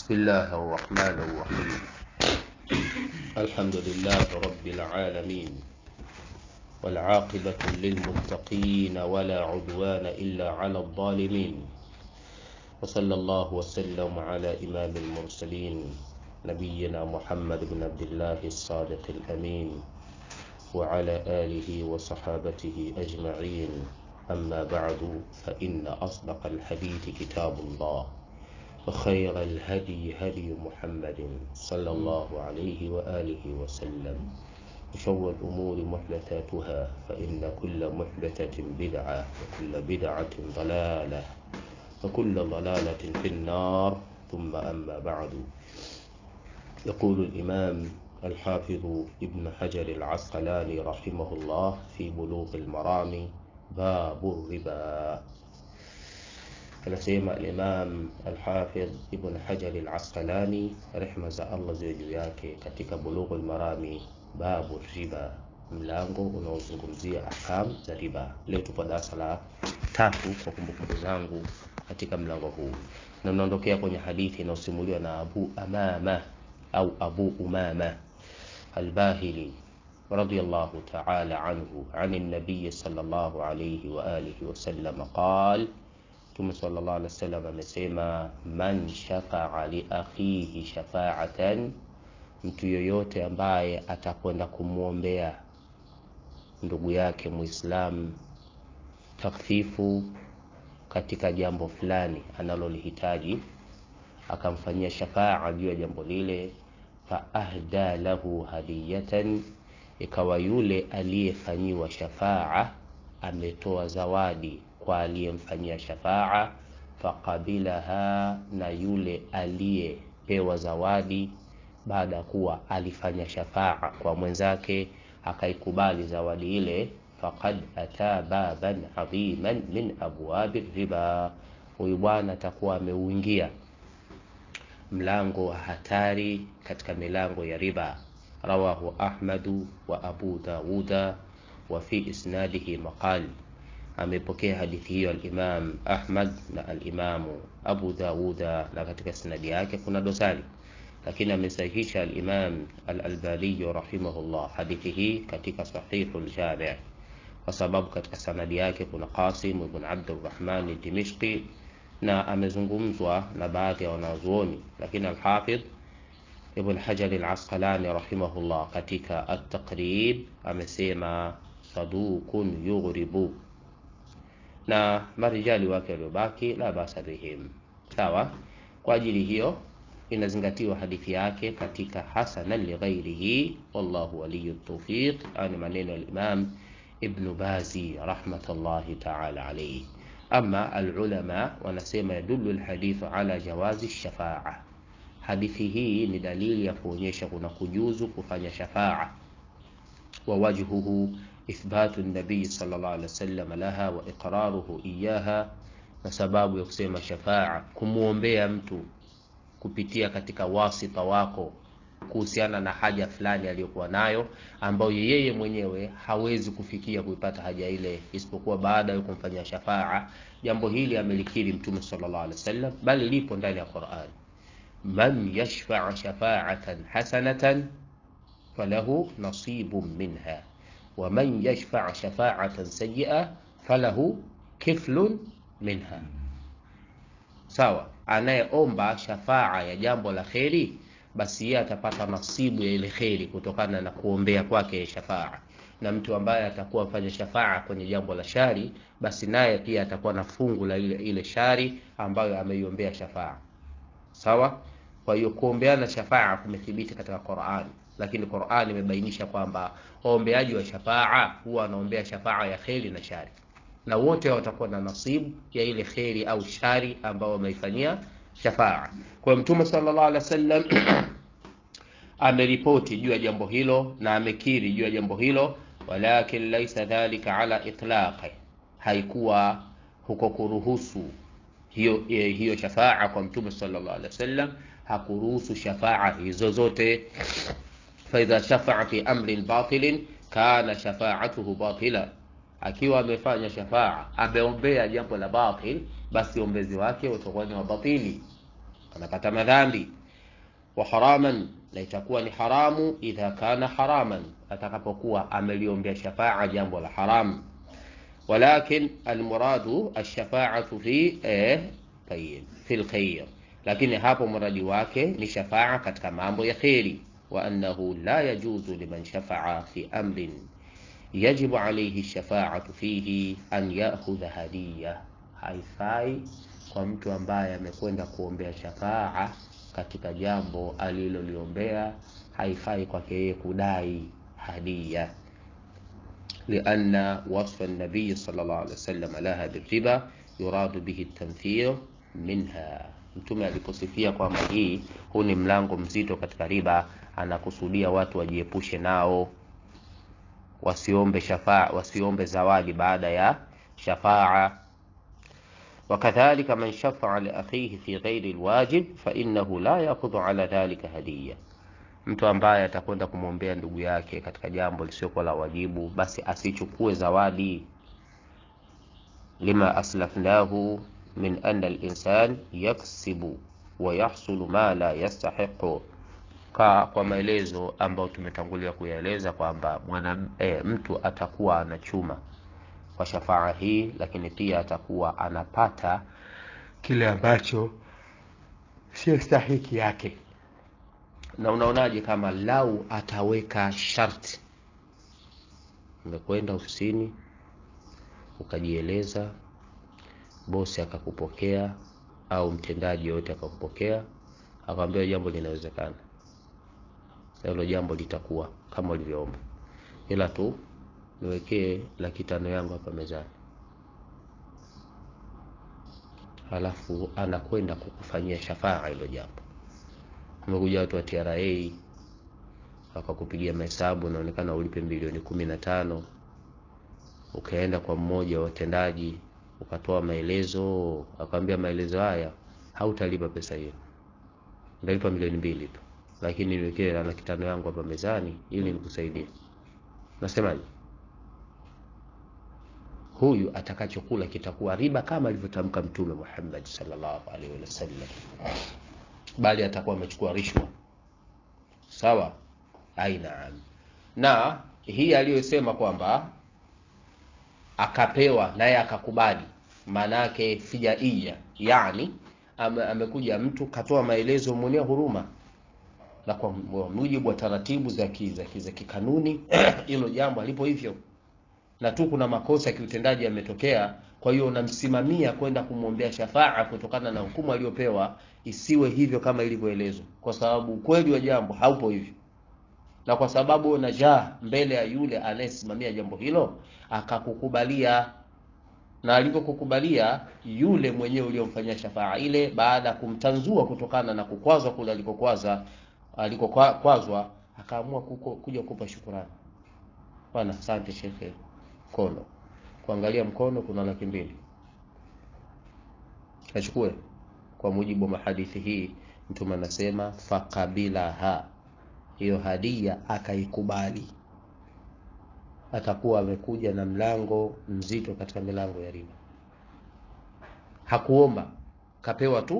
بسم الله الرحمن الرحيم الحمد لله رب العالمين والعاقبة للمتقين ولا عدوان إلا على الظالمين وصلى الله وسلم على إمام المرسلين نبينا محمد بن عبد الله الصادق الأمين وعلى آله وصحابته أجمعين أما بعد فإن أصدق الحديث كتاب الله وخير الهدي هدي محمد صلى الله عليه وآله وسلم وشر الأمور محدثاتها فإن كل محدثة بدعة وكل بدعة ضلالة وكل ضلالة في النار ثم أما بعد يقول الإمام الحافظ ابن حجر العسقلاني رحمه الله في بلوغ المرام باب الربا anasema Imam Al-Hafidh Ibn Hajar Al-Asqalani rehma za Allah ziwe juu yake katika Bulughul Marami babu riba, mlango unaozungumzia ahkam za riba. Leo tupo darasa la tatu kwa kumbukumbu zangu katika mlango huu, na mnaondokea kwenye hadithi inayosimuliwa na Abu Amama au Abu Umama Al-Bahili radiyallahu ta'ala anhu عن النبي صلى الله عليه وآله وسلم قال Mtume sallallahu alaihi wasallam amesema, man shafaa li akhihi shafaatan, mtu yoyote ambaye atakwenda kumwombea ndugu yake Muislamu takfifu katika jambo fulani analolihitaji, akamfanyia shafaa juu ya jambo lile, fa ahda lahu hadiyatan, ikawa yule aliyefanyiwa shafaa ametoa zawadi kwa aliyemfanyia shafaa, faqabilaha, na yule aliyepewa zawadi baada ya kuwa alifanya shafaa kwa mwenzake akaikubali zawadi ile, faqad ata baban adhiman min abwabi riba, huyu bwana atakuwa ameuingia mlango wa hatari katika milango ya riba. Rawahu Ahmadu wa Abu Dawuda wa fi isnadihi maqal amepokea hadithi hiyo al-Imam Ahmad na al-Imamu Abu Dawuda, na katika sanadi yake kuna dosari, lakini amesahihisha al-Imam al-Albani rahimahullah hadithi hii katika Sahihul Jami' kwa sababu katika sanadi yake kuna Qasim ibn Abdurrahman al-Dimishqi na amezungumzwa na baadhi ya wanazuoni, lakini al-Hafidh Ibn Hajar al-Asqalani rahimahullah katika at-Taqrib amesema sadukun yughribu na marijali wake waliobaki la basa bihim. Sawa, kwa ajili hiyo inazingatiwa hadithi yake katika hasanan lighairihi, wallahu waliyu tawfiq. Ani maneno ya Imam Ibn Bazi rahmatullahi ta'ala alayhi. Ama alulama wanasema yadullu alhadithu ala jawazi shafaa, hadithi hii ni dalili ya kuonyesha kuna kujuzu kufanya shafaa wa wajhuhu ithbatu nabii sallallahu alaihi wasallam laha wa iqraruhu iyaha, na sababu ya kusema shafaa kumwombea mtu kupitia katika wasita wako kuhusiana na haja fulani aliyokuwa nayo ambayo yeye mwenyewe hawezi kufikia kuipata haja ile isipokuwa baada ya kumfanyia shafaa. Jambo hili amelikiri Mtume sallallahu alaihi wasallam, bali lipo ndani ya Qur'an, man yashfa' shafa'atan hasanatan falahu nasibun minha wa man yashfa' shafa'atan sayyi'a falahu kiflun minha. Sawa, anayeomba shafaa ya jambo la kheri, basi yeye atapata nasibu ya ile kheri kutokana na kuombea kwake shafaa, na mtu ambaye atakuwa afanya shafaa kwenye jambo la shari, basi naye pia atakuwa na fungu la ile, ile shari ambayo ameiombea shafaa. Sawa. Kwa hiyo kuombeana shafaa kumethibiti katika Qur'an, lakini Qur'an imebainisha kwamba waombeaji wa shafaa huwa wanaombea shafaa ya kheri na shari, na wote watakuwa na nasibu ya ile kheri au shari ambao wameifanyia shafaa. Kwa hiyo Mtume sallallahu alaihi wasallam ameripoti juu ya jambo hilo na amekiri juu ya jambo hilo, walakin laisa dhalika ala itlaqi, haikuwa huko kuruhusu hiyo hiyo shafaa kwa Mtume sallallahu alaihi wasallam hakuruhusu shafaa hizo zote. Faidha shafaa fi amrin batilin kana shafaatuhu batila, akiwa amefanya shafaa, ameombea jambo la batil, basi ombezi wake utakuwa ni wa batili, anapata madhambi. wa haraman na itakuwa ni haramu idha kana haraman atakapokuwa ameliombea shafaa jambo la haramu walakin almuradu alshafaatu fi eh, tayib fi lkhair lakini hapo muradi wake ni shafaa katika mambo ya kheri wa annahu la yajuzu liman shafaa fi amrin yajibu alayhi shafaatu fihi an yakhudha hadiya haifai kwa mtu ambaye amekwenda kuombea shafaa katika jambo aliloliombea haifai kwake yeye kudai hadia لأن وصف النبي صلى الله عليه وسلم لها بالربا يراد به التنفير منها mtume aliposifia kwamba hii huu ni mlango mzito katika riba anakusudia watu wajiepushe nao wasiombe shafaa wasiombe zawadi baada ya shafaa وكذلك من شفع لأخيه في غير الواجب فإنه لا يأخذ على ذلك هدية mtu ambaye atakwenda kumwombea ndugu yake katika jambo lisiokuwa la wajibu basi asichukue zawadi lima aslafnahu min anna linsan yaksibu wa yahsulu ma la yastahiqu ka kwa maelezo ambayo tumetangulia kuyaeleza kwamba mwana e, mtu atakuwa anachuma kwa shafaa hii lakini pia atakuwa anapata kile ambacho sio stahiki yake na unaonaje kama lau ataweka sharti umekwenda ofisini ukajieleza bosi akakupokea au mtendaji yoyote akakupokea akamwambia jambo linawezekana hilo jambo litakuwa kama ulivyoomba ila tu niwekee laki tano yangu hapa mezani halafu anakwenda kukufanyia shafaa hilo jambo umekuja watu wa TRA wakakupigia mahesabu unaonekana ulipe milioni kumi na tano ukaenda kwa mmoja wa watendaji ukatoa maelezo akamwambia maelezo haya hautalipa pesa hiyo ndalipa milioni mbili tu lakini niwekee laki tano yangu hapa mezani ili nikusaidie nasemaje huyu atakachokula kitakuwa riba kama alivyotamka mtume Muhammad sallallahu alaihi wasallam bali atakuwa amechukua rishwa sawa ainaam na hii aliyosema kwamba akapewa naye akakubali maana yake fijaia yani ame, amekuja mtu katoa maelezo mwenyewe huruma na kwa mujibu wa taratibu za za kikanuni hilo jambo alipo hivyo na tu kuna makosa ya kiutendaji yametokea kwa hiyo unamsimamia kwenda kumwombea shafaa kutokana na hukumu aliyopewa isiwe hivyo kama ilivyoelezwa kwa sababu ukweli wa jambo haupo hivyo na kwa sababu unajaa mbele ya yule anayesimamia jambo hilo akakukubalia na alivyokukubalia yule mwenyewe uliomfanyia shafaa ile baada ya kumtanzua kutokana na kukwazwa kule alikokwaza alikokwazwa akaamua kuja kukupa shukurani bwana asante shekhe mkono kuangalia mkono kuna laki mbili achukue kwa mujibu wa mahadithi hii mtume anasema fakabilaha hiyo hadia akaikubali atakuwa amekuja na mlango mzito katika milango ya riba hakuomba kapewa tu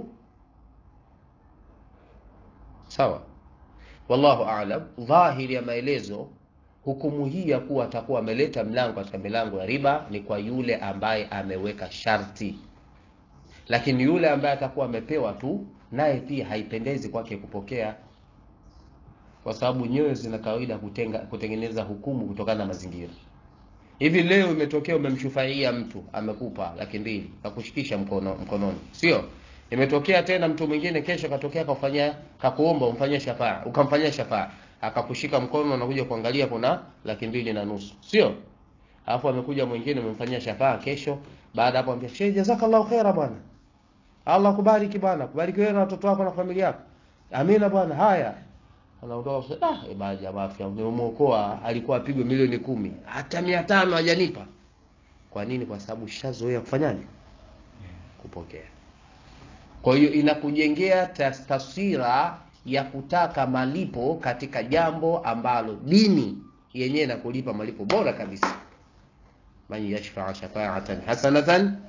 sawa wallahu aalam dhahiri ya maelezo hukumu hii ya kuwa atakuwa ameleta mlango katika milango ya riba ni kwa yule ambaye ameweka sharti lakini yule ambaye atakuwa amepewa tu naye pia haipendezi kwake kupokea kwa sababu nyoyo zina kawaida kutenga, kutengeneza hukumu kutokana na mazingira hivi leo imetokea umemshufaia mtu amekupa laki mbili kakushikisha mkono mkononi sio imetokea tena mtu mwingine kesho katokea kafanya kakuomba umfanyie shafaa ukamfanyia shafaa akakushika mkono anakuja kuangalia kuna laki mbili na nusu sio alafu amekuja mwingine umemfanyia shafaa kesho baada hapo ambia shehe jazakallahu khaira bwana Allah kubariki bwana kubariki wewe na watoto wako na familia yako amina bwana haya anaondoka ah e baadhi ya afya nimemuokoa alikuwa apigwe milioni kumi hata mia tano hajanipa kwa nini kwa sababu shazoea kufanyaje kupokea kwa hiyo inakujengea taswira ya kutaka malipo katika jambo ambalo dini yenyewe inakulipa malipo bora kabisa man yashfaa shafaatan hasanatan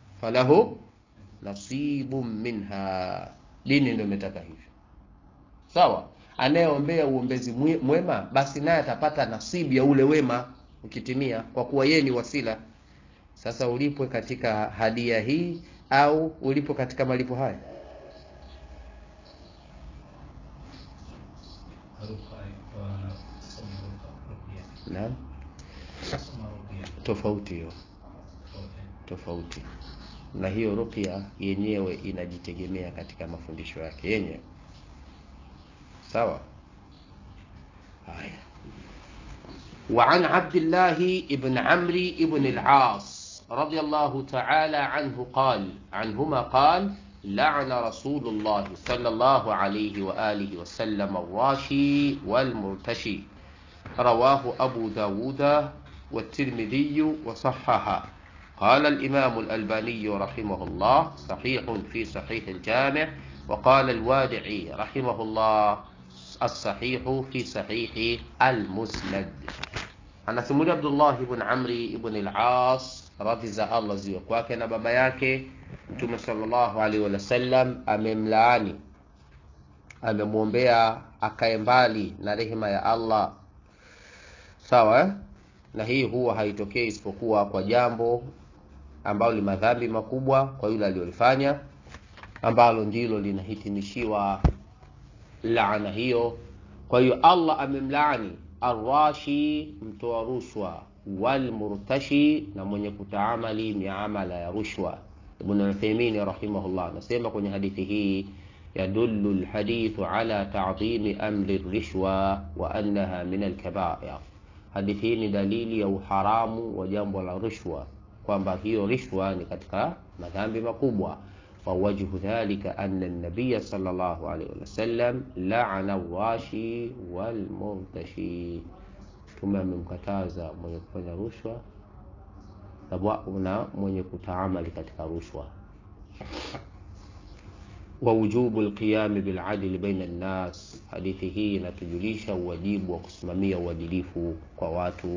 falahu nasibun minha dini ndio imetaka hivyo sawa anayeombea uombezi mwe- mwema basi naye atapata nasibu ya ule wema ukitimia kwa kuwa yeye ni wasila sasa ulipwe katika hadia hii au ulipo katika malipo haya naam tofauti hiyo tofauti na hiyo ruqya yenyewe inajitegemea katika mafundisho yake yenyewe sawa haya وعن عبد الله بن عمرو بن العاص رضي الله تعالى عنه قال عنهما قال لعن رسول الله صلى الله عليه وآله وسلم الراشي والمرتشي رواه أبو داود والترمذي وصححه قال الإمام الألباني رحمه الله صحيح في صحيح الجامع وقال الوادعي رحمه الله الصحيح في صحيح المسند anasimulia abdullah ibn amri ibn al-as radhi za allah ziwe kwake na baba yake mtume sallallahu alaihi wasallam amemlaani amemwombea akae mbali na rehema ya allah sawa eh? na hii huwa haitokei isipokuwa kwa jambo ambalo ni madhambi makubwa kwa yule aliyolifanya ambalo ndilo linahitimishiwa laana hiyo kwa hiyo allah amemlaani arrashi mtoa rushwa walmurtashi na mwenye kutaamali miamala ya rushwa ibn uthaimini rahimahullah anasema kwenye hadithi hii yadullu lhadithu ala tadhimi amri rishwa wa annaha min alkabair hadithi hii ni dalili ya uharamu wa jambo la rushwa kwamba hiyo rishwa ni katika madhambi makubwa ووجه ذلك أن النبي صلى الله عليه وسلم لعن الراشي والمرتشي ثم amemkataza mwenye kufanya rushwa na mwenye kutaamali katika rushwa ووجوب القيام بالعدل بين الناس hadithi hii inatujulisha uwajibu wa kusimamia uadilifu kwa watu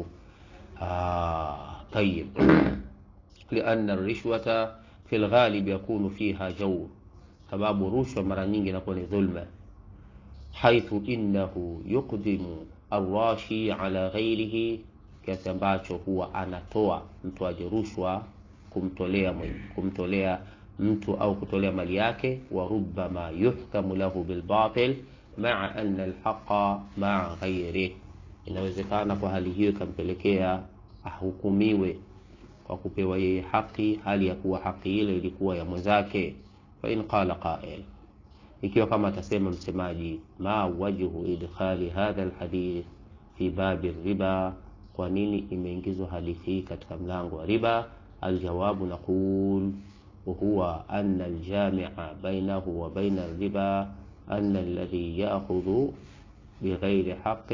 طيب لأن الرشوة في الغالب يكون فيها جور sababu rushwa mara nyingi inakuwa ni dhulma haithu innahu yuqdimu arrashi ala ghairihi kiasi ambacho huwa anatoa mtoaji rushwa kumtolea kumtolea mtu au kutolea mali yake wa rubbama yuhkamu lahu bilbatil maa anna alhaqa maa ghairih inawezekana kwa hali hiyo ikampelekea ahukumiwe kwa kupewa yeye haki hali ya kuwa haki ile ilikuwa ya mwenzake fa in qala qail ikiwa kama atasema msemaji ma wajhu idkhali hadha alhadith fi babi riba kwa nini imeingizwa hadithi hii katika mlango wa riba aljawabu naqul وهو أن الجامع بينه وبين الربا أن الذي يأخذ بغير حق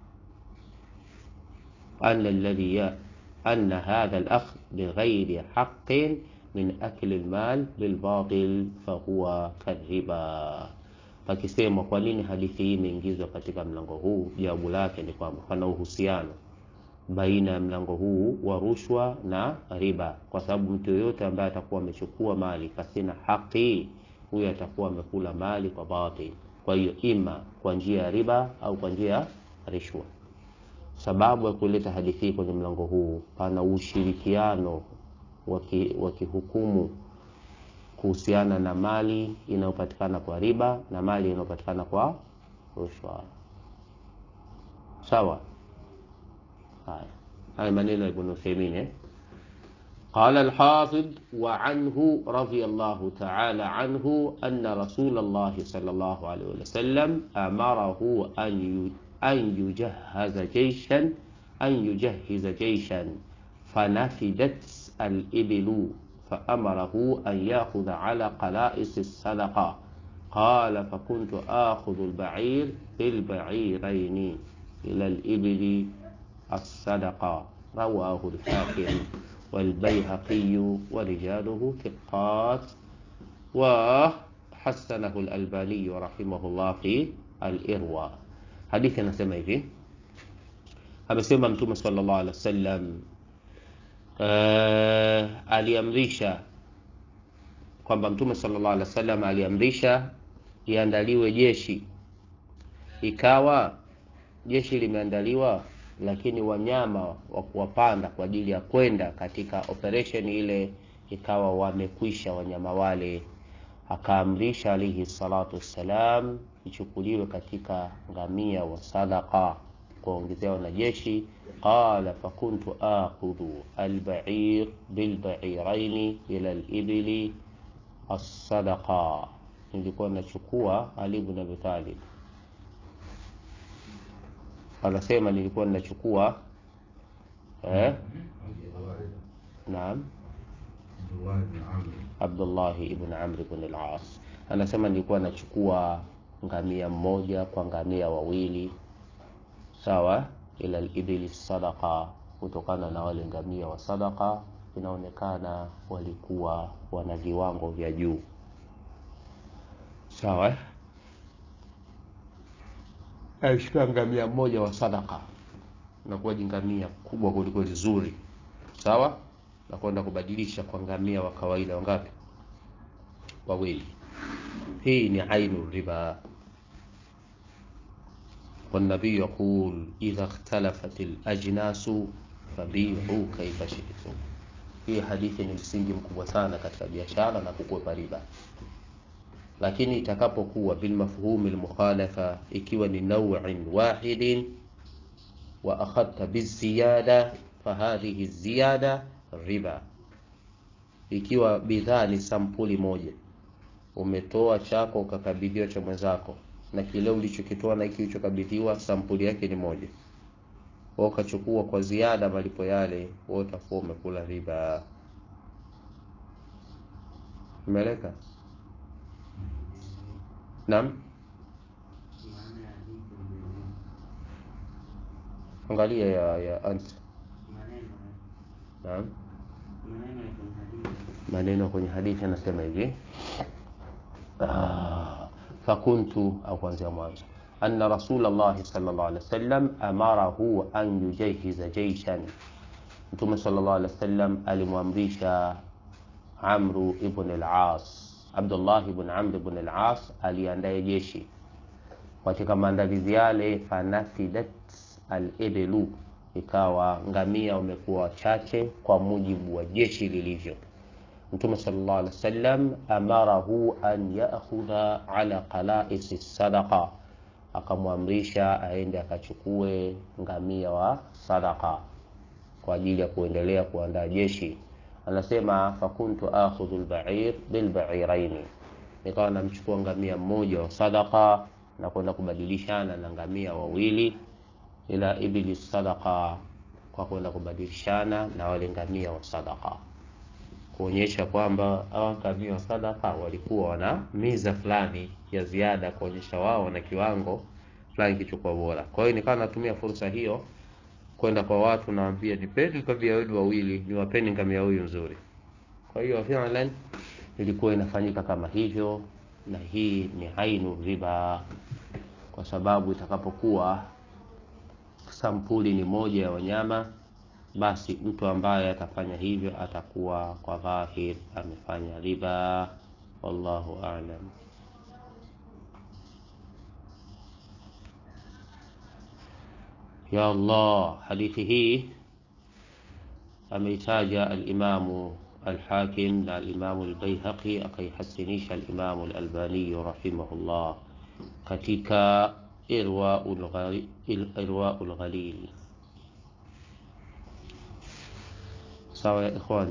أن الذي يأخذ أن هذا الأخذ بغير حق من أكل المال بالباطل فهو كالربا pakisema kwa nini hadithi hii imeingizwa katika mlango huu jawabu lake ni kwamba pana uhusiano baina ya mlango huu wa rushwa na riba kwa sababu mtu yoyote ambaye atakuwa amechukua mali pasina haki huyo atakuwa amekula mali kwa batil kwa hiyo ima kwa njia ya riba au kwa njia ya rishwa sababu ya kuleta hadithi hii kwenye mlango huu pana ushirikiano wa kihukumu kuhusiana na mali inayopatikana kwa riba na mali inayopatikana kwa rushwa sawa haya haya maneno ya ibn Uthaymeen eh قال الحافظ وعنه رضي الله تعالى عنه أن رسول الله صلى الله عليه وسلم أمره أن أن يجهز جيشا أن يجهز جيشا فنفدت الإبل فأمره أن يأخذ على قلائص الصدقة قال فكنت آخذ البعير بالبعيرين إلى الإبل الصدقة رواه الحاكم والبيهقي ورجاله ثقات وحسنه الألباني رحمه الله في الإرواء hadithi anasema hivi amesema mtume sallallahu alaihi wasallam uh, aliamrisha kwamba mtume sallallahu alaihi wasallam aliamrisha iandaliwe jeshi ikawa jeshi limeandaliwa lakini wanyama wa kuwapanda kwa ajili ya kwenda katika operation ile ikawa wamekwisha wanyama wale akaamrisha alaihi salatu wassalam ichukuliwe katika ngamia wa sadaqa kuwaongezea wanajeshi qala fakuntu akhudhu albair bilbairaini ila libili assadaqa nilikuwa nachukua ali ibn abi talib anasema nilikuwa ninachukua eh? naam abdullahi ibn amr ibn al-as anasema nilikuwa nachukua ngamia mmoja kwa ngamia wawili sawa ila libili sadaqa kutokana na wale ngamia wa sadaqa inaonekana walikuwa wana viwango vya juu sawa alishika ngamia mmoja wa sadaka nakuwa jingamia kubwa kuliko zuri sawa na kwenda kubadilisha kwa ngamia wa kawaida wangapi wawili hii ni ainu riba والنبي يقول إذا اختلفت الأجناس فبيعوا كيف شئتم hii hadithi ni msingi mkubwa sana katika biashara na kukwepa riba lakini itakapokuwa bilmafhumi lmukhalafa ikiwa ni nauin wahidin wa akhadta biziyada fahadhihi ziyada riba ikiwa bidhaa ni sampuli moja umetoa chako ukakabidhiwa cha mwenzako na kile ulichokitoa na hiki ulichokabidhiwa sampuli yake ni moja wewe ukachukua kwa ziada malipo yale wewe utakuwa umekula riba umeeleka naam angalia ya ya ant naam maneno kwenye hadithi anasema hivi ah, fakuntu au kuanzia mwanzo anna rasulllahi sallallahu alaihi wasallam amarahu an yujahiza jaishan mtume sallallahu alaihi wasallam alimwamrisha amru ibn al-as abdullah ibn amr ibn al-as aliandaye jeshi katika maandalizi yale fanafidat al-iblu ikawa ngamia wamekuwa wachache kwa mujibu wa jeshi lilivyo mtume sallallahu alaihi wasallam amarahu an ya'khudha ala qala'is sadaqa akamwamrisha aende akachukue ngamia wa sadaqa kwa ajili ya kuendelea kuandaa jeshi anasema fakuntu akhudhu al-ba'ir bil-ba'iraini nikawa namchukua ngamia mmoja wa sadaqa na kwenda kubadilishana na ngamia wawili ila ibili sadaqa kwa kwenda kubadilishana na wale ngamia wa sadaqa kuonyesha kwamba hawa ngamia wa sadaqa walikuwa wana miza fulani ya ziada kuonyesha wao wana kiwango fulani kichokuwa bora kwa hiyo nikawa natumia fursa hiyo kwenda kwa watu naambia nipeni ngamia wenu wawili niwapeni ngamia huyu nzuri kwa hiyo fi'lan ilikuwa inafanyika kama hivyo na hii ni ainu riba kwa sababu itakapokuwa sampuli ni moja ya wanyama basi mtu ambaye atafanya hivyo atakuwa kwa dhahir amefanya riba wallahu a'lam ya Allah hadithi hii ameitaja al-Imamu الحاكم na الإمام البيهقي akaihasinisha الإمام الألباني رحمه الله katika إرواء الغليل sawa ya إخواني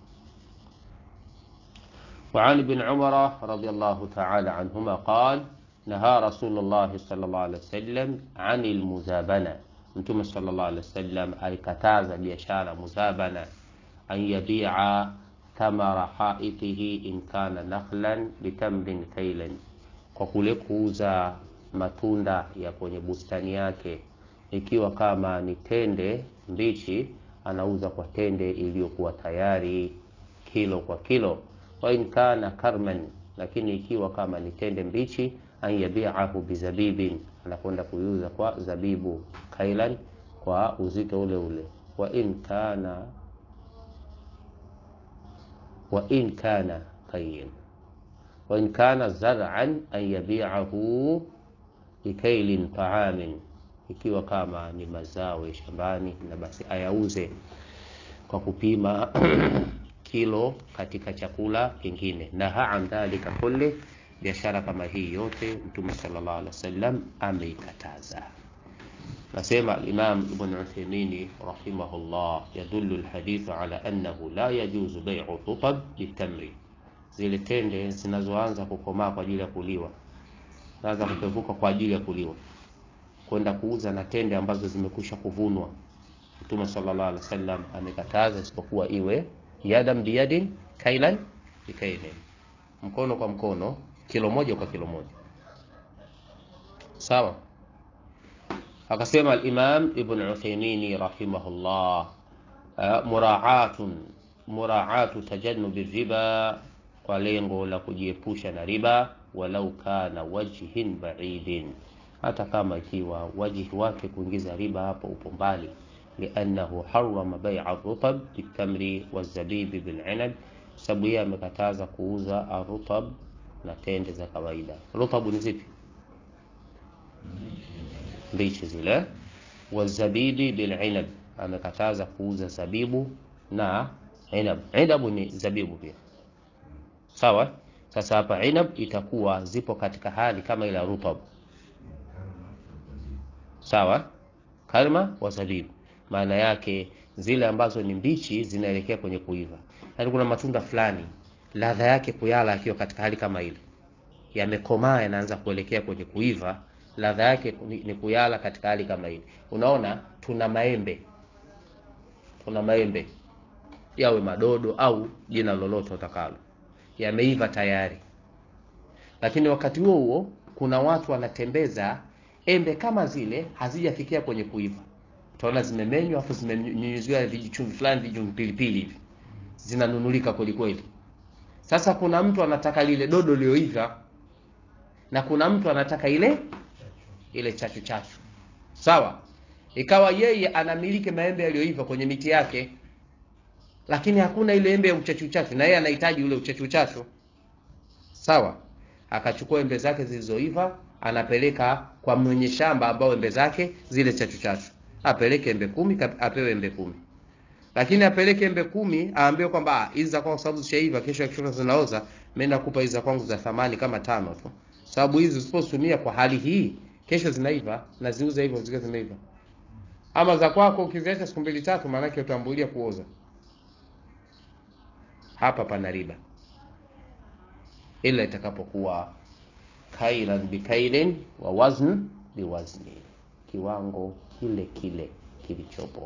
وعن ابن عمر رضي الله تعالى عنهما قال نهى رسول الله صلى الله عليه وسلم عن المزابنة متى صلى الله عليه وسلم alikataza biashara muzabana an yabi'a thamara haitihi in kana nakhlan bitamrin kailan, kwa kule kuuza matunda ya kwenye bustani yake, ikiwa kama ni tende mbichi anauza kwa tende iliyokuwa tayari kilo kwa kilo. Wa in kana karman, lakini ikiwa kama ni tende mbichi, an yabi'ahu bizabibin, anakwenda kuiuza kwa zabibu kailan, kwa uzito ule ule. Wa in kana wa in kana qayyin wa in kana zar'an an yabi'ahu bikailin taamin, ikiwa kama ni mazao ya shambani, na basi ayauze kwa kupima kilo katika chakula kingine. Naha an dhalika kulli, biashara kama hii yote Mtume sallallahu alaihi wasallam ameikataza. Nasema Imam Ibn Uthaymeen rahimahullah, yadullu alhadithu ala annahu la yajuzu bai'u rutab bitamri, zile tende zinazoanza kukomaa kwa ajili ya kuliwa, zaanza kupevuka kwa ajili ya kuliwa, kwenda kuuza na tende ambazo zimekwisha kuvunwa. Mtume sallallahu alaihi wasallam amekataza, isipokuwa iwe yadan biyadin kailan bikailin, mkono kwa mkono, kilo moja kwa kilo moja, sawa. Akasema al-Imam Ibn Uthaymeen rahimahullah, uh, muraatun muraatu tajannubi riba, kwa lengo la kujiepusha na riba, walau kana wajhin ba'idin, hata kama ikiwa wajihi wake kuingiza riba hapo upo mbali, liannahu harrama bai'a rutab bitamri wazabibi bil'inab, sababu yeye amekataza kuuza arutab na tende za kawaida. Rutabu ni zipi? mbichi zile. Wazabibi bilinab, amekataza kuuza zabibu na inab. Inabu ni zabibu pia, sawa. Sasa hapa inab itakuwa zipo katika hali kama ile rutab, sawa. Karma wa zabibu, maana yake zile ambazo ni mbichi zinaelekea kwenye kuiva. Yaani kuna matunda fulani ladha yake kuyala akiwa katika hali kama ile, yamekomaa yanaanza kuelekea kwenye kuiva ladha yake ni kuyala katika hali kama hili. Unaona, tuna maembe, tuna maembe yawe madodo au jina lolote utakalo, yameiva tayari, lakini wakati huo huo kuna watu wanatembeza embe kama zile hazijafikia kwenye kuiva, utaona zimemenywa afu zimenyunyuziwa vijichumvi fulani, vijumvi pilipili hivi, zinanunulika kweli kweli. Sasa kuna mtu anataka lile dodo lioiva na kuna mtu anataka ile ile chachu chachu, sawa. Ikawa yeye anamiliki maembe yaliyoiva kwenye miti yake, lakini hakuna ile embe ya uchachu chachu, na yeye anahitaji ule uchachu chachu, sawa. Akachukua embe zake zilizoiva, anapeleka kwa mwenye shamba ambao embe zake zile chachu chachu, apeleke embe kumi, apewe embe kumi. Lakini apeleke embe kumi, aambiwe kwamba hizi za kwangu sababu zishaiva, kesho akishoka zinaoza, mimi nakupa hizi za kwangu za thamani kama tano tu, sababu hizi usipotumia kwa hali hii kesho zinaiva na ziuza hivyo zikiwa zimeiva. Ama za kwako ukiziacha siku mbili tatu, maana yake utambulia kuoza. Hapa pana riba, ila itakapokuwa kailan bikailin wa wazn biwazni, kiwango kile kile kilichopo.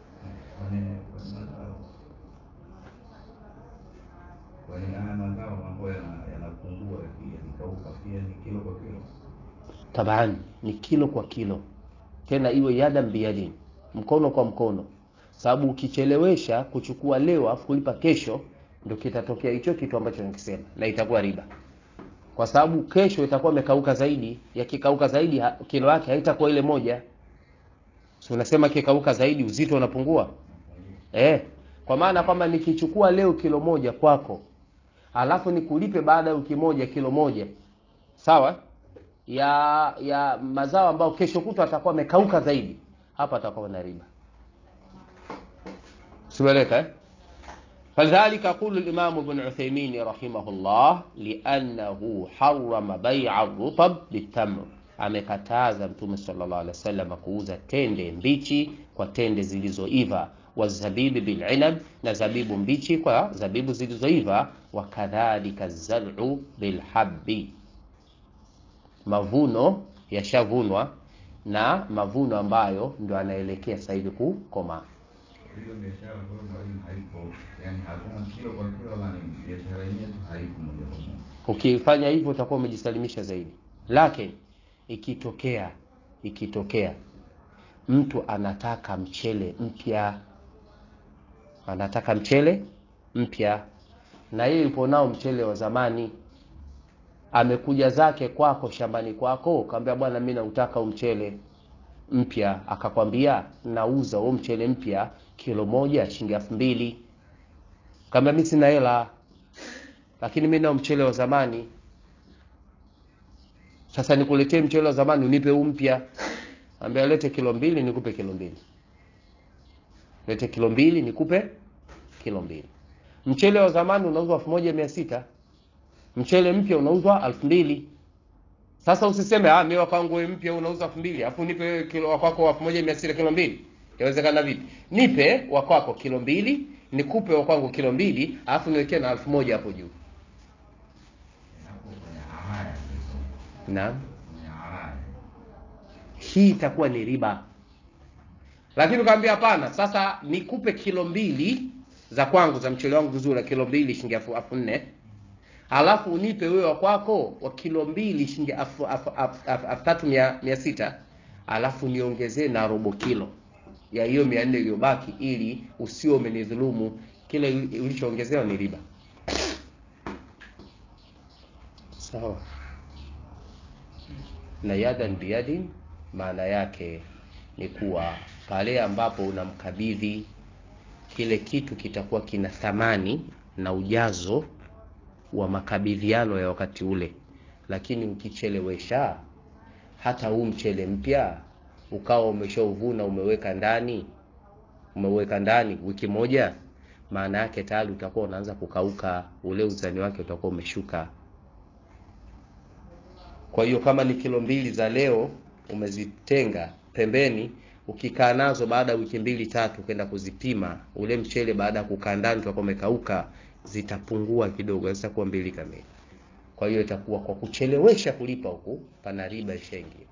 Taban ni kilo kwa kilo, tena iwe yadan biyadin, mkono kwa mkono, sababu ukichelewesha kuchukua leo afu kulipa kesho, ndio kitatokea hicho kitu ambacho nakisema, na itakuwa riba, kwa sababu kesho itakuwa imekauka zaidi. Yakikauka zaidi, kilo yake haitakuwa ile moja. Si unasema kikauka zaidi, uzito unapungua eh? Kwa maana kwamba nikichukua leo kilo moja kwako, alafu nikulipe baada ya wiki moja kilo moja, sawa ya ya mazao ambayo kesho kutwa atakuwa amekauka zaidi, hapa atakuwa na riba. Simeleka eh? Falidhalika yaqulu al-Imam Ibn Uthaymeen rahimahullah li'annahu harrama bay'a rutab bitamr, amekataza Mtume sallallahu alaihi wasallam kuuza tende mbichi kwa tende zilizoiva, wa zabibi bil inab, na zabibu mbichi kwa zabibu zilizoiva, wa kadhalika zar'u bil habbi mavuno yashavunwa na mavuno ambayo ndio anaelekea sasa hivi kukomaa. Ukifanya hivyo utakuwa umejisalimisha zaidi, lakini ikitokea ikitokea mtu anataka mchele mpya, anataka mchele mpya, na yeye yupo nao mchele wa zamani amekuja zake kwako shambani kwako, kaambia bwana, mimi nautaka umchele mpya. Akakwambia nauza huo mchele mpya kilo moja shilingi elfu mbili. Kaambia mimi sina hela, lakini mimi nao mchele wa zamani. sasa nikuletee mchele wa zamani unipe huu mpya ambia lete kilo mbili nikupe kilo mbili lete kilo mbili nikupe kilo mbili mchele wa zamani unauzwa elfu moja mia sita mchele mpya unauzwa elfu mbili sasa usiseme ah mimi wakwangu wewe mpya unauza elfu mbili afu nipe wewe kilo wakwako elfu moja mia sita kilo mbili yawezekana vipi nipe wakwako kilo mbili nikupe wakwangu kilo mbili alafu niwekee na elfu moja hapo juu hapo kwenye haya hizo, naam kwenye haya hii itakuwa ni riba lakini ukaambia hapana sasa nikupe kilo mbili za kwangu za mchele wangu vizuri kilo mbili shilingi elfu elfu nne alafu unipe wewe wa kwako wa kilo mbili shilingi elfu elfu- elfu- elfu- elfu tatu mia mia sita alafu niongezee na robo kilo ya hiyo mia nne iliyobaki ili usio umenidhulumu kile ulichoongezewa ni riba sawa na yadan biyadin maana yake ni kuwa pale ambapo unamkabidhi kile kitu kitakuwa kina thamani na ujazo wa makabidhiano ya wakati ule lakini ukichelewesha hata huu mchele mpya ukawa umeshauvuna umeweka ndani umeweka ndani wiki moja maana yake tayari utakuwa unaanza kukauka ule uzani wake utakuwa umeshuka kwa hiyo kama ni kilo mbili za leo umezitenga pembeni ukikaa nazo baada ya wiki mbili tatu kwenda kuzipima ule mchele baada ya kukaa ndani utakuwa umekauka zitapungua kidogo zitakuwa mbili kamili kwa hiyo itakuwa kwa kuchelewesha kulipa huku pana riba ishaingia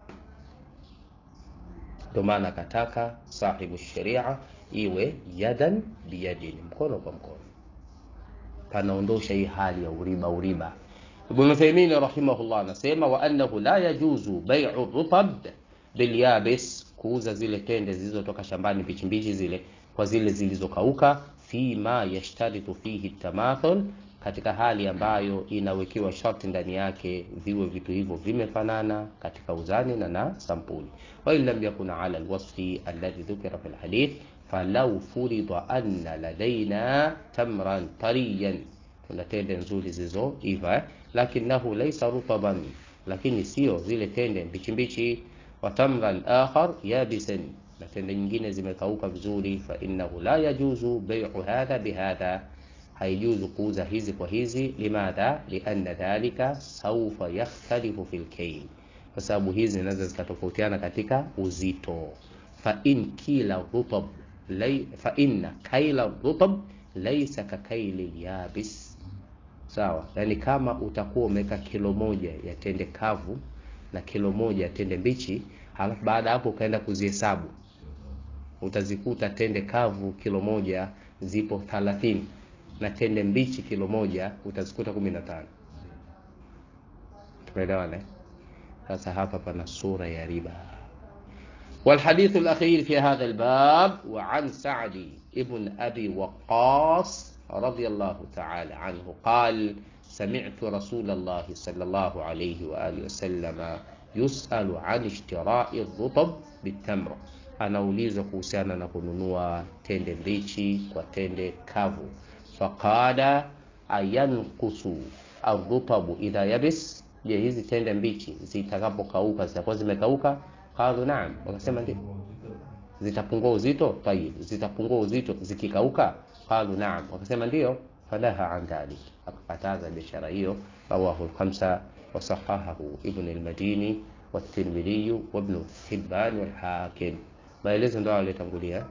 ndio maana akataka sahibu sharia iwe yadan biyadin mkono kwa mkono panaondosha hii hali ya uriba uriba ibn Uthaymeen rahimahullah anasema wa annahu la yajuzu bai'u rutab bilyabis kuuza zile tende zilizotoka shambani mbichi mbichi zile kwa zile zilizokauka fima yashtaritu fihi tamathul katika hali ambayo inawekewa sharti ndani yake viwe vitu hivyo vimefanana katika uzani na na sampuli wa in lam yakun ala alwasfi alladhi dhukira fi alhadith falau furida anna ladaina tamran tariyan kuna tende nzuri zilizoiva eh? lakinahu laysa rutaban lakini sio zile tende mbichi mbichi wa tamran akhar yabisan na tende nyingine zimekauka vizuri fa innahu la yajuzu bai'u hadha bihadha haijuzu kuuza hizi kwa hizi limadha lianna dhalika saufa yakhtalifu fil kayl kwa sababu hizi zinaweza zikatofautiana katika uzito fa in kila rutab lay, fa inna kaila rutab laysa ka kaili yabis sawa yani kama utakuwa umeweka kilo moja ya tende kavu na kilo moja ya tende mbichi halafu baada ya hapo ukaenda kuzihesabu utazikuta tende kavu kilo moja zipo 30 na tende mbichi kilo moja utazikuta 15 tumeelewana eh? sasa hapa pana sura ya riba والحديث الأخير في هذا الباب وعن سعد ابن أبي وقاص رضي الله تعالى عنه قال سمعت رسول الله صلى الله عليه وآله وسلم يسأل عن اشتراء الرطب بالتمر anaulizwa kuhusiana na kununua tende mbichi kwa tende kavu faqala ayankusu arrutabu idha yabis je hizi tende mbichi zitakapokauka zitakuwa zimekauka qalu naam wakasema ndio zitapungua uzito tayib zitapungua uzito zikikauka qalu naam wakasema ndio falaha an dhalik akakataza biashara hiyo rawahu lkhamsa wasahahahu ibn almadini والترمذي وابن حبان والحاكم maelezo ndio aliyotangulia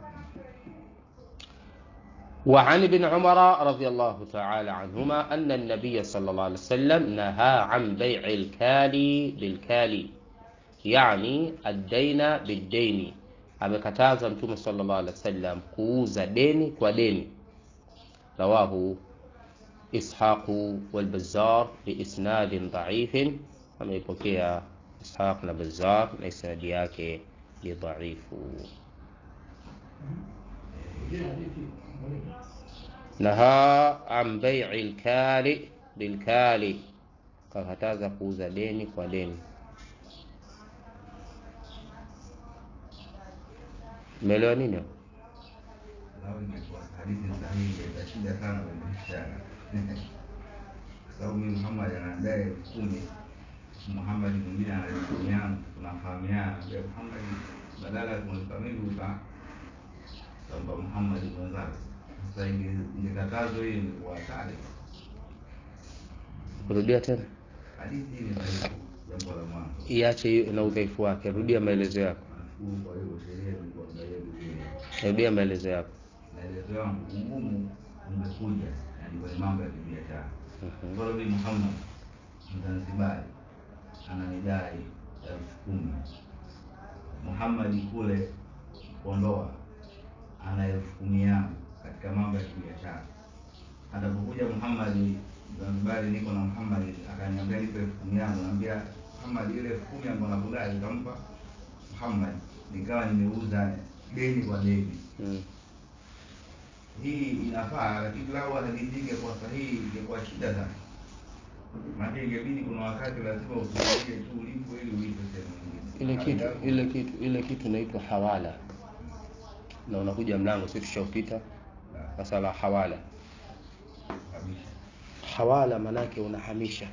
وعن ابن عمر رضي الله تعالى عنهما أن النبي صلى الله عليه وسلم نهى عن بيع الكالي بالكالي يعني الدين بالدين amekataza mtume sallallahu alaihi wasallam kuuza deni kwa deni rawahu ishaqu walbazar biisnadin dhaifin ameipokea ishaq na bazar na isnadi yake ni dhaifu naha an bai'i lkali bilkali kakataza kuuza deni kwa deni umeelewa nini hapo? Lau ingekuwa hadithi sahihi itashinda sana kwenye biashara. Kwa sababu mimi Muhammad anadai elfu kumi Muhammad mwingine anayefahamiana tunafahamiana ambia Muhammad badala ya kumlipa mimi uta utampa Muhammad mwenzake sasa inge- ingekatazwa hiyo ingekuwa hatari Rudia tena, hadithi hii ni dhaifu jambo la mwanzo iache hiyo na udhaifu wake. Rudia maelezo yako, nashukuru kwa hiyo sheria ni kuangalia vizuri rudia maelezo yako. maelezo yangu ugumu umekuja yani kwenye mambo ya kibiashara Mhm. mfano mimi Muhammad Mzanzibari ananidai elfu kumi Muhammad kule Kondoa ana elfu kumi yangu katika mambo ya kibiashara atapokuja Muhammad Zanzibari niko na Muhammad akaniambia nipe elfu kumi yangu naambia Muhammad ile elfu kumi yangu nakudai nikampa Muhammad nikawa nimeuza deni kwa deni Mm. hii inafaa lakini lau hadithi ingekuwa sahihi ingekuwa shida sana maana ingebidi kuna wakati lazima usubirie tu ulipo ili ulipe sehemu nyingine Ile kitu ile kitu ile kitu inaitwa hawala, na unakuja mlango, si tushaupita masala ya hawala. kabisa Hawala manake unahamisha,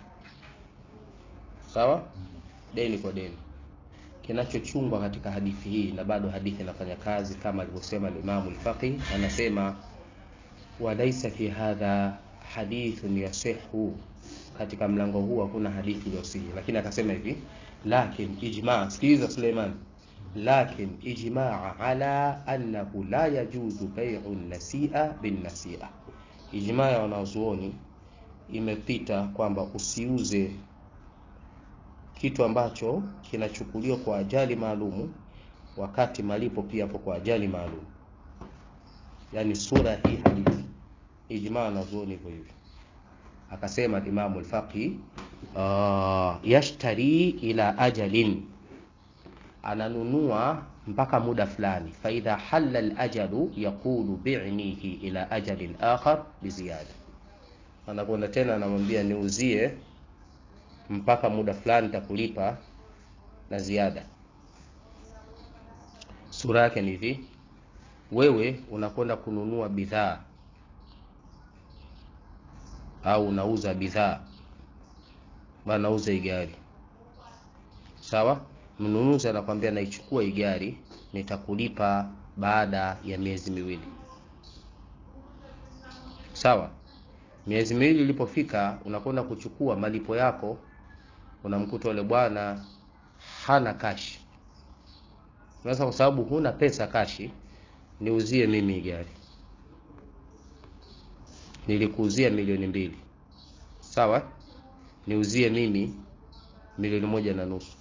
sawa, deni kwa deni. Kinachochungwa katika hadithi hii, na bado hadithi inafanya kazi kama alivyosema al-Imam al-Faqih, anasema walaisa fi hadha hadithun yasihu, katika mlango huu hakuna hadithi iliyosihi, lakini akasema hivi lakin ijma, sikiliza Suleiman, lakin ijmaa ala annahu la yajuzu bai'u nasia bin nasia, ijma ya wanazuoni imepita kwamba usiuze kitu ambacho kinachukuliwa kwa ajali maalumu wakati malipo pia hapo kwa ajali maalum yani sura hii hadithi ijmaa wanazuoni hivyo hivyo akasema Imamu al-Faqih uh, yashtari ila ajalin ananunua mpaka muda fulani faidha halla al-ajalu yaqulu bi'nihi ila ajalin akhar biziyada anakwenda tena anamwambia niuzie mpaka muda fulani nitakulipa na ziada sura yake ni hivi wewe unakwenda kununua bidhaa au unauza bidhaa bana nauza hii gari sawa mnunuzi anakwambia naichukua hii gari nitakulipa baada ya miezi miwili sawa miezi miwili ilipofika unakwenda kuchukua malipo yako unamkuta yule bwana hana kashi sasa kwa sababu huna pesa kashi niuzie mimi hii gari nilikuuzia milioni mbili sawa niuzie mimi milioni moja na nusu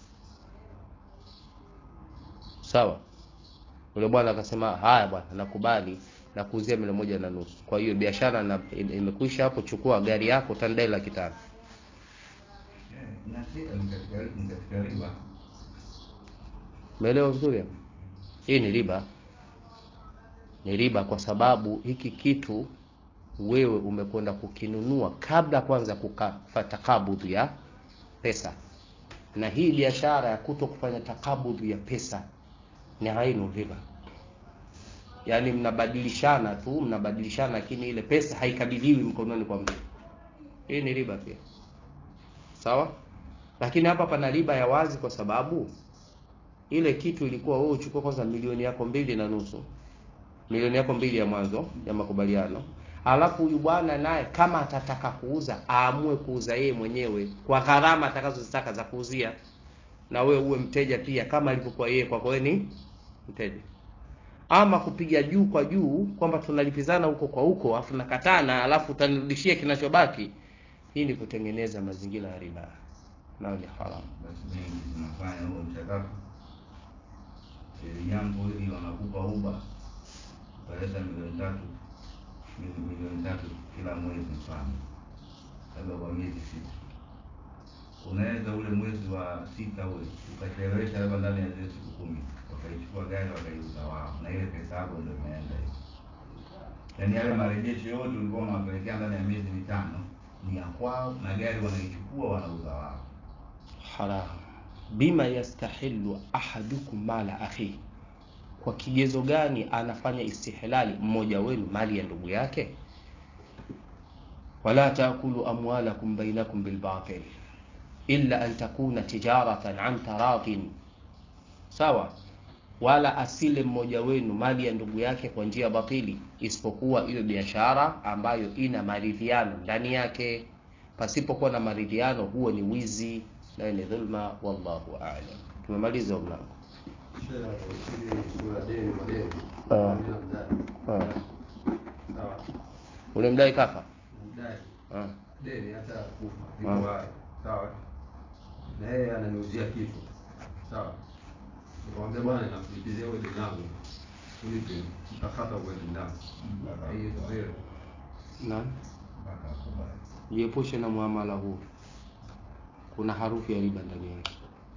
sawa yule bwana akasema haya bwana nakubali nakuuzia milioni moja na nusu kwa hiyo biashara na imekwisha hapo chukua gari yako utandai laki tano Eh, nasia ni katika ni katika riba umeelewa vizuri hapo? hii ni riba ni riba kwa sababu hiki kitu wewe umekwenda kukinunua kabla kwanza kukafa takabudhu ya pesa na hii biashara ya kuto kufanya takabudhu ya pesa ni ainu riba yaani mnabadilishana tu mnabadilishana lakini ile pesa haikabidhiwi mkononi kwa mtu hii ni riba pia sawa lakini hapa pana riba ya wazi kwa sababu ile kitu ilikuwa wewe uchukue kwanza milioni yako mbili na nusu milioni yako mbili ya mwanzo ya makubaliano alafu huyu bwana naye kama atataka kuuza aamue kuuza yeye mwenyewe kwa gharama atakazozitaka za kuuzia na wewe uwe mteja pia kama alivyokuwa yeye kwako wewe ni mteja ama kupiga juu kwa juu kwamba tunalipizana huko kwa huko afu nakatana alafu utanirudishia kinachobaki hii ni kutengeneza mazingira ya riba nayo ni haramu basi mengi zinafanya huo mchakato ili jambo hili wanakupa uba utaleta milioni tatu mili- milioni tatu kila mwezi mfano labda kwa miezi sita unaweza ule mwezi wa sita ule ukachelewesha labda ndani ya zile siku kumi wakaichukua gari wakaiuza wao na ile pesa yako ndio imeenda hiyo yaani yale marejesho yote ulikuwa unawapelekea ndani ya miezi mitano ni ya kwao na gari wanaichukua wanauza wao haram bima yastahilu ahadukum mala akhihi kwa kigezo gani anafanya istihlali mmoja wenu mali ya ndugu yake wala taakulu amwalakum bainakum bilbatil illa an takuna tijaratan an taradin sawa wala asile mmoja wenu mali ya ndugu yake kwa njia batili isipokuwa iwe biashara ambayo ina maridhiano ndani yake pasipokuwa na maridhiano huo ni wizi nayo ni dhulma wallahu a'lam tumemaliza huo mlango Ah. Ah. ule mdai kafa Ah. deni hata kufa Ah. iko hai sawa na yeye ananiuzia kitu sawa nikamwambia bwana nakulipizia wewe deni langu ulipe mtakata uende ndani hiyo zero Naam. mpaka akubali jiepushe na muamala huu kuna harufu ya riba ndani yake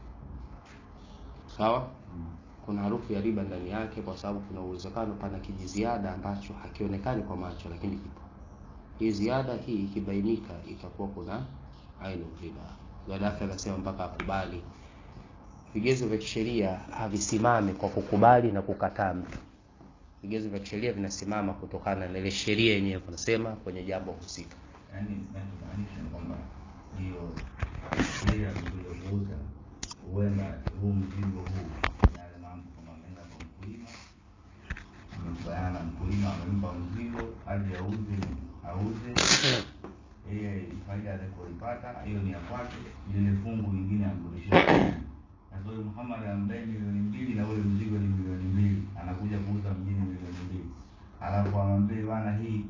sawa kuna harufu ya riba ndani yake kwa sababu kuna uwezekano pana kijiziada ambacho hakionekani kwa macho lakini kipo hii ziada hii ikibainika itakuwa kuna ainu riba gaddafi anasema mpaka akubali vigezo vya kisheria havisimami kwa kukubali na kukataa mtu vigezo vya kisheria vinasimama kutokana na ile sheria yenyewe kunasema kwenye jambo husika yaani nachomaanisha ni kwamba hiyo ile ya kuja kuuza huenda huu mzigo huu yale mambo kama ameenda kwa mkulima amekubaliana na mkulima amempa mzigo aje auze auze yeye faida atakayoipata hiyo ni ya kwake lile fungu lingine amrudishie na kwa hiyo Muhammad amdai milioni mbili na ule mzigo ni milioni mbili anakuja kuuza mjini milioni mbili alafu amwambie bana hii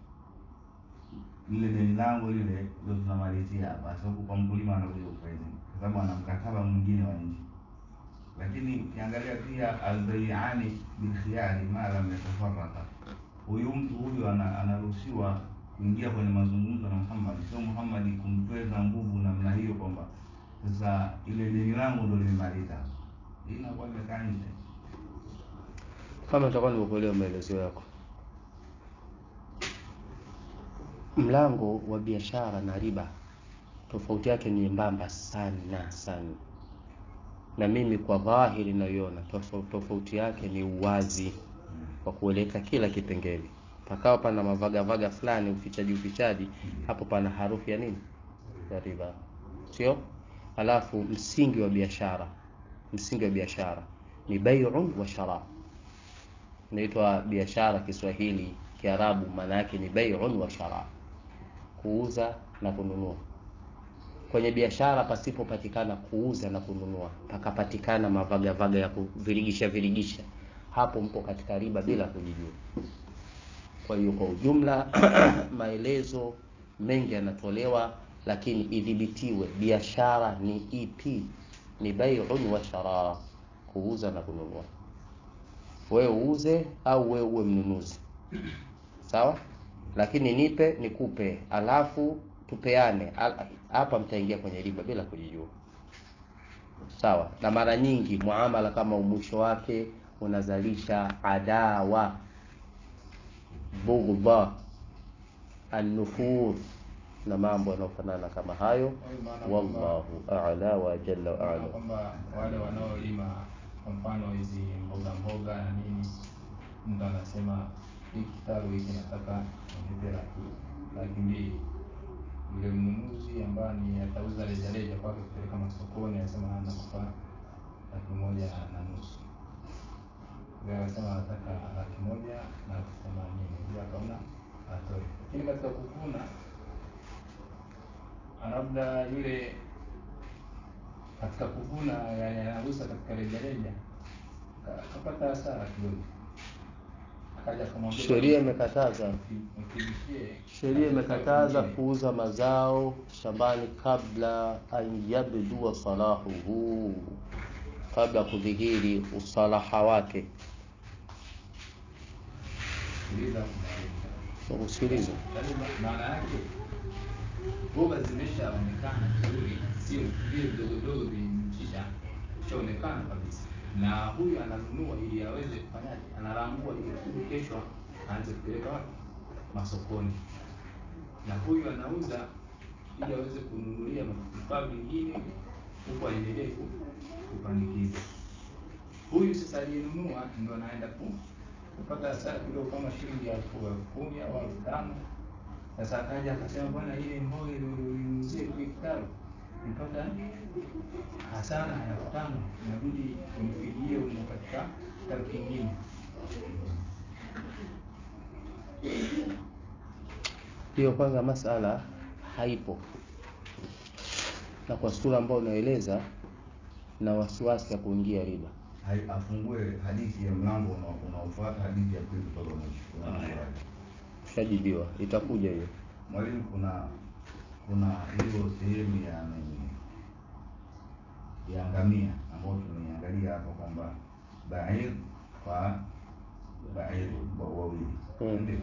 lile deni langu lile ndio tunamalizia hapa sasa huku kwa mkulima anakuja kufaidi kwa sababu ana mkataba mwingine wa nje lakini ukiangalia pia albaiani bilkhiyari ma lam yatafaraka huyu mtu huyu ana- anaruhusiwa kuingia kwenye mazungumzo na Muhammad sio Muhammad kumtweza nguvu namna hiyo kwamba sasa ile deni langu ndo limemaliza hii inakuwa imekaa nje kama nitakuwa nimekuelewa maelezo yako mlango wa biashara na riba tofauti yake ni nyembamba sana sana na mimi kwa dhahiri naiona tofauti, tofauti yake ni uwazi wa kueleka kila kipengele pakawa pana mavagavaga fulani ufichaji ufichaji hapo pana harufu ya nini ya riba sio alafu msingi wa biashara msingi wa biashara ni bai'un wa shara inaitwa biashara Kiswahili Kiarabu maana yake ni bai'un wa shara kuuza na kununua kwenye biashara pasipopatikana kuuza na kununua pakapatikana mavagavaga ya kuvirigisha virigisha hapo mpo katika riba bila kujijua kwa hiyo kwa ujumla maelezo mengi yanatolewa lakini idhibitiwe biashara ni ipi ni bai'un wa shara kuuza na kununua wewe uuze au wewe uwe mnunuzi sawa lakini nipe nikupe alafu tupeane Al- hapa mtaingia kwenye riba bila kujijua sawa na mara nyingi muamala kama mwisho wake unazalisha adawa bughdha an-nufur na mambo yanayofanana kama hayo wallahu a'la wa jalla wa Maana a'lam kwamba wale wanaolima kwa mfano hizi mboga mboga na nini, mtu anasema hii kitalu hiki nataka nipe laki laki mbili, yule mnunuzi ambaye ni atauza rejareja kwake kupeleka masokoni, anasema nakupa laki moja na nusu, yule anasema anataka laki moja na elfu themanini, yule akaona atoe, lakini katika kuvuna labda yule katika kuvuna yani anauza katika rejareja ka- kapata hasara kidogo, akaja akamwambia sheria bwana, imekataza mti- mtibishie sheria imekataza mwingine. kuuza mazao shambani kabla an yabdua salahuhu kabla kudhihiri usalaha wake Sikiliza kumaliza. usikilize Yaani ma- maana yake mboga zimeshaonekana vizuri, sio vile vidogo vidogo vilimchisha, ishaonekana kabisa, na huyu ananunua ili aweze kufanyaje, analangua ili kusudi kesho aanze kupeleka wapi? Masokoni, na huyu anauza ili aweze kununulia vifaa vingine, huku aendelee ku- kupandikiza. Huyu sasa aliyenunua ndo anaenda ku kupata hasara kidogo kama shilingi elfu elfu kumi au elfu tano sasa akaja akasema bwana, ile mboga ile ulinunuzie kile kitalu mpaka hasana ya tano inabidi umfikie umo katika kitabu kingine hiyo kwanza masala haipo na kwa sura ambayo unaeleza na wasiwasi ya kuingia riba Hai- afungue hadithi ya mlango unao- unaofuata hadithi ya pili kutoka mwisho. Kuna Haya. maswali. ushajibiwa itakuja hiyo Mwalimu, kuna kuna hiyo sehemu ya nini ya ngamia ambayo tumeiangalia hapa kwamba bair kwa bair wa wawili, Mm. ndio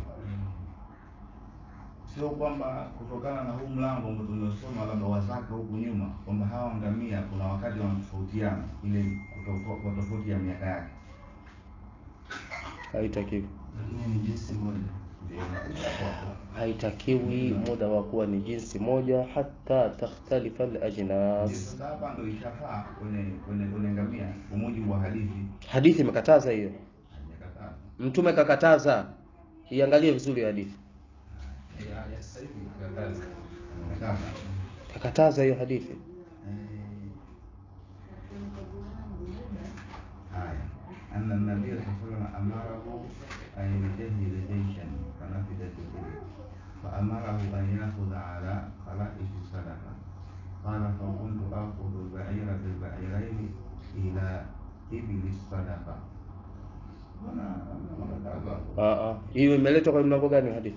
sio kwamba kutokana na huu mlango ambao tumesoma labda wazaka huku nyuma kwamba hawa ngamia kuna wakati wanatofautiana ile kutofo- kwa tofauti ya miaka yake haitakiwi lakini ni jinsi moja ndio inakuja hapo. haitakiwi muda wa kuwa ni jinsi moja hata takhtalifa Ndio alajnas sasa hapa ndo ishafaa kwenye kwenye kwenye ngamia kwa mujibu wa hadithi hadithi imekataza hiyo hajakataa mtume kakataza iangalie vizuri hadithi ya ya sasa hivi kataza amekata kakataza hiyo hadithi haya anna nabiya sallallahu alaihi amarahu an yujahida jayshan fanafidat bihi فأمره أن يأخذ على خلائف الصدقة قال فكنت آخذ البعير بالبعيرين إلى إبل الصدقة أنا أنا Ah, ah. hiyo imeletwa kwa mlango gani hadithi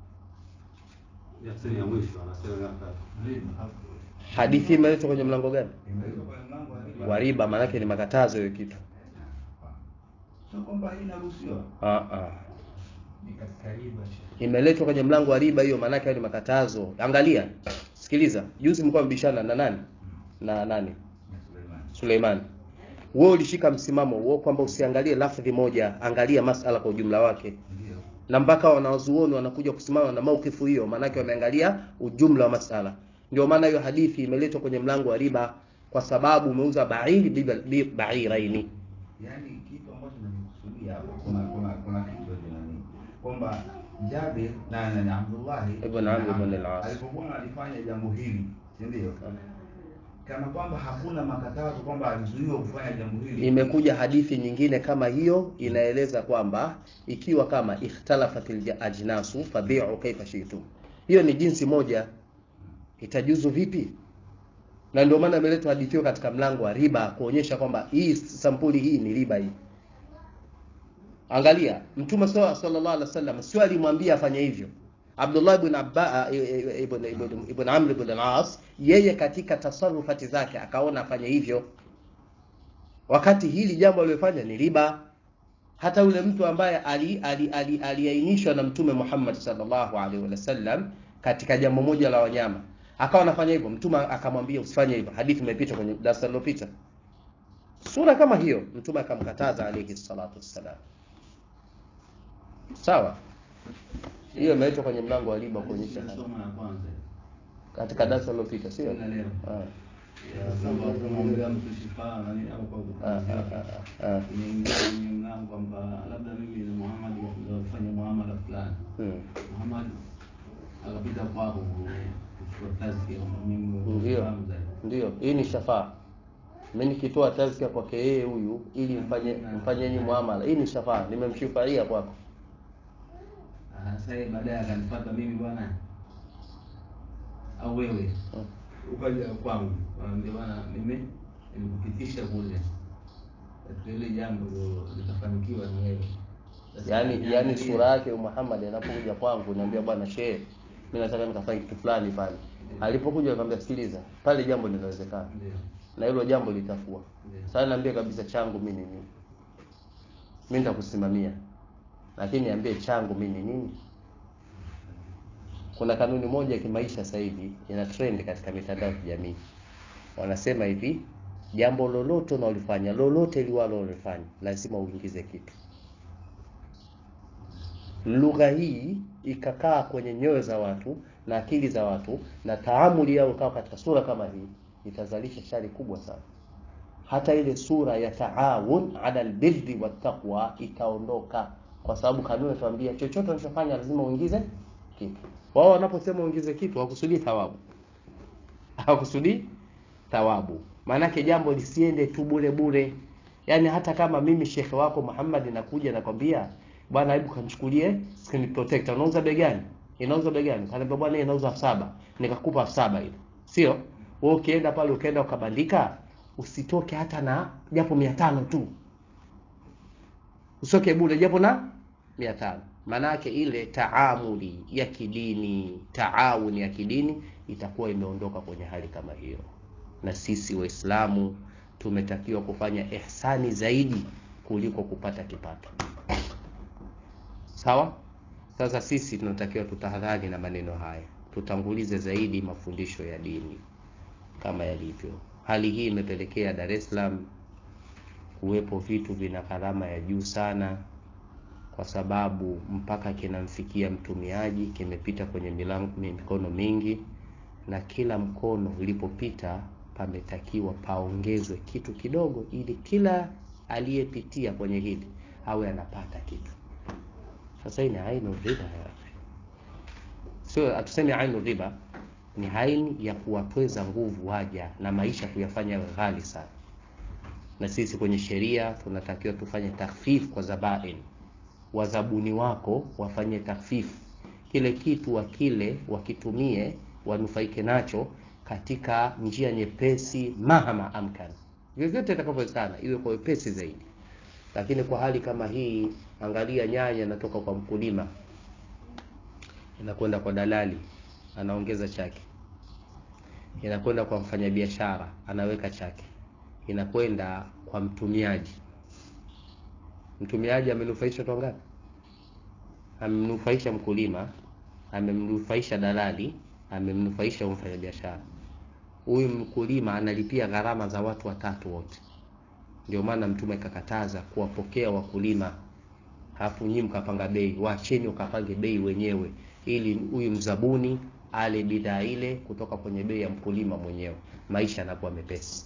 ya sehemu ya mwisho anasema miaka hadithi imeletwa kwenye mlango gani imeletwa kwenye mlango wa riba. wa riba maanake ni makatazo hiyo kitu Sio kwamba hii inaruhusiwa. ah, ah. ni katika riba imeletwa kwenye mlango wa riba hiyo maanake hayo ni makatazo angalia sikiliza juzi mlikuwa mbishana na nani na nani Ya Suleiman. Suleiman wewe ulishika msimamo huo kwamba usiangalie lafdhi moja angalia masala kwa ujumla wake Ndio. na mpaka wanawazuoni wanakuja kusimama na maukifu hiyo maanake wameangalia ujumla wa masala ndio maana hiyo hadithi imeletwa kwenye mlango wa riba kwa sababu umeuza bairi bi- bi- bairaini Yaani kitu ambacho nimekusudia hapo kuna kuna kuna kitu cha nani? Kwamba Jabir na na na Abdullah Ibn Amr ibn al-As. alipokuwa analifanya jambo hili, si ndio? Kana kwamba hakuna makatazo kwamba alizuiwa kufanya jambo hili. imekuja hadithi nyingine kama hiyo inaeleza kwamba ikiwa kama ikhtalafatil ajnasu fabi'u kaifa shi'tum hiyo ni jinsi moja itajuzu vipi na ndio maana imeletwa hadithi hiyo katika mlango wa riba kuonyesha kwamba hii sampuli hii ni riba hii angalia mtume saw- sallallahu alaihi wasallam sio alimwambia afanye hivyo Abdullah ibn Abba ibn, ibn, ibn Amr ibn al-As yeye katika tasarufati zake akaona afanye hivyo wakati hili jambo alilofanya ni riba hata yule mtu ambaye aliainishwa ali, ali, aliainishwa na mtume Muhammad sallallahu alaihi wasallam katika jambo moja la wanyama akawa anafanya hivyo mtume akamwambia usifanye hivyo hadithi imepita kwenye darasa lililopita sura kama hiyo mtume akamkataza alayhi salatu wassalam sawa hiyo imeletwa kwenye mlango wa riba kuonyesha haya. somo la kwanza katika darasa lililopita sio Tena leo. Ah, ya kwamba kumwombea mtu shifaa na nini au kwa ah, ah, kupumzika ah, ah. inaingia kwenye mlango kwamba labda mimi na Muhammad kufanya muamala fulani Hmm. Muhammad akapita kwako kuchukua tazkia kwamba mimi Ndio. nafahamu zaidi. Ndio, hii ni shafaa. Mimi nikitoa tazkia kwake yeye huyu ili mfanye mfanyeni muamala. Hii ni shafaa, nimemshifaia kwako. Ah, Sasa yeye baadaye akanipata mimi bwana au wewe Hmm. ukaja kwangu Ah, ndio bwana mimi nilikupitisha kule katika ile jambo ndio litafanikiwa ni wewe Sasa Yaani niangalie- yaani sura yake Muhammad anapokuja kwangu niambia bwana shehe, mimi nataka nikafanye kitu fulani pale. Alipokuja nikamwambia sikiliza, pale jambo linawezekana. Ndio, Na hilo jambo litafua. ndio. Sasa niambie kabisa changu mimi ni nini? Mimi nitakusimamia. Lakini niambie changu mimi ni nini? Kuna kanuni moja ya kimaisha sasa hivi ina trend katika mitandao ya kijamii. Wanasema hivi, jambo lolote unalofanya, lolote liwalo unalofanya, lazima uingize kitu. Lugha hii ikakaa kwenye nyoyo za watu na akili za watu na taamuli yao ikawa katika sura kama hii, itazalisha shari kubwa sana. Hata ile sura ya taawun ala albirri wattaqwa itaondoka, kwa sababu kanuni inatuambia chochote unachofanya lazima uingize kitu. Wao wanaposema uingize kitu hawakusudii thawabu, hawakusudii thawabu maanake jambo lisiende tu bure bure yaani hata kama mimi shekhe wako Muhammad nakuja nakwambia bwana hebu kamchukulie screen protector unauza bei gani inauza bei gani kaniambia bwana hii inauza elfu saba nikakupa elfu saba ile sio wewe ukienda pale ukaenda ukabandika usitoke hata na japo mia tano tu usoke bure japo na mia tano maanake ile taamuli ya kidini taawuni ya kidini itakuwa imeondoka kwenye hali kama hiyo na sisi waislamu tumetakiwa kufanya ihsani zaidi kuliko kupata kipato sawa sasa sisi tunatakiwa tutahadhari na maneno haya tutangulize zaidi mafundisho ya dini kama yalivyo hali hii imepelekea dar es salaam kuwepo vitu vina gharama ya juu sana kwa sababu mpaka kinamfikia mtumiaji kimepita kwenye milango, mikono mingi na kila mkono ulipopita pametakiwa paongezwe kitu kidogo ili kila aliyepitia kwenye hili awe anapata kitu sasa hii ni ainu riba ya akhi. sio hatusemi ainu riba ni haini ya kuwatweza nguvu waja na maisha kuyafanya yawe ghali sana na sisi kwenye sheria tunatakiwa tufanye takhfif kwa zabain wazabuni wako wafanye takhfif kile kitu wakile wakitumie wanufaike nacho katika njia nyepesi mahama amkan vyovyote itakavyowezekana iwe kwa wepesi zaidi lakini kwa hali kama hii angalia nyanya inatoka kwa mkulima inakwenda kwa dalali anaongeza chake inakwenda kwa mfanyabiashara anaweka chake inakwenda kwa mtumiaji mtumiaji amenufaisha watu wangapi amemnufaisha mkulima amemnufaisha dalali amemnufaisha huyu mfanyabiashara huyu mkulima analipia gharama za watu watatu wote ndio maana mtume akakataza kuwapokea wakulima halafu nyinyi mkapanga bei wacheni ukapange bei wenyewe ili huyu mzabuni ale bidhaa ile kutoka kwenye bei ya mkulima mwenyewe maisha yanakuwa mepesi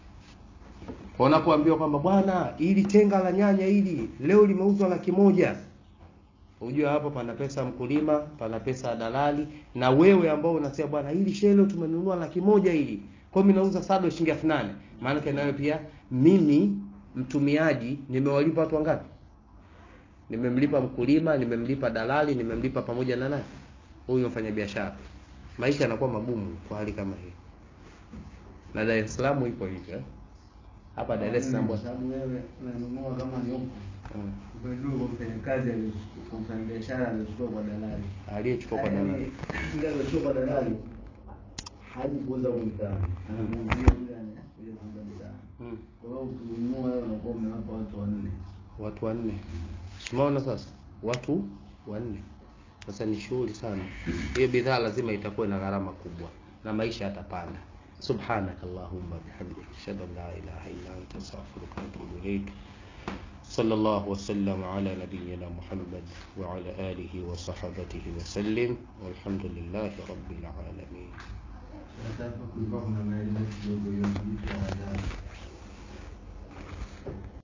kwa unapoambiwa kwamba bwana ili tenga la nyanya hili leo limeuzwa laki moja ujue hapo pana pesa ya mkulima pana pesa ya dalali na wewe ambao unasema bwana hili shelo tumenunua laki moja hili kwa hiyo mimi nauza sado shilingi elfu nane maana yake nayo pia mimi mtumiaji nimewalipa watu wangapi nimemlipa mkulima nimemlipa dalali nimemlipa pamoja na nani huyu mfanyabiashara maisha yanakuwa magumu kwa hali kama hii na Dar es Salaam ipo hivyo eh? hapa Dar es Salaam kwa sababu wewe unanunua kama ni huko mm. umenunua kwa mfanyakazi alichukua- kwa mfanyabiashara alichukua kwa dalali aliyechukua kwa dalali ile alichukua kwa dalali haji kuuza kwa mtaani anamuuzia yule anakuja kuuza mtaani mm. kwa hiyo ukinunua wewe unakuwa umewapa watu wanne watu wanne umeona sasa watu wanne sasa ni shughuli sana hiyo bidhaa lazima itakuwa na gharama kubwa na maisha yatapanda سبحانك اللهم وبحمدك اشهد ان لا اله الا انت استغفرك واتوب اليك صلى الله وسلم على نبينا محمد وعلى اله وصحبه وسلم والحمد لله رب العالمين sasa kulikuwa kuna maelezo kidogo hiyo kitu ya adhabu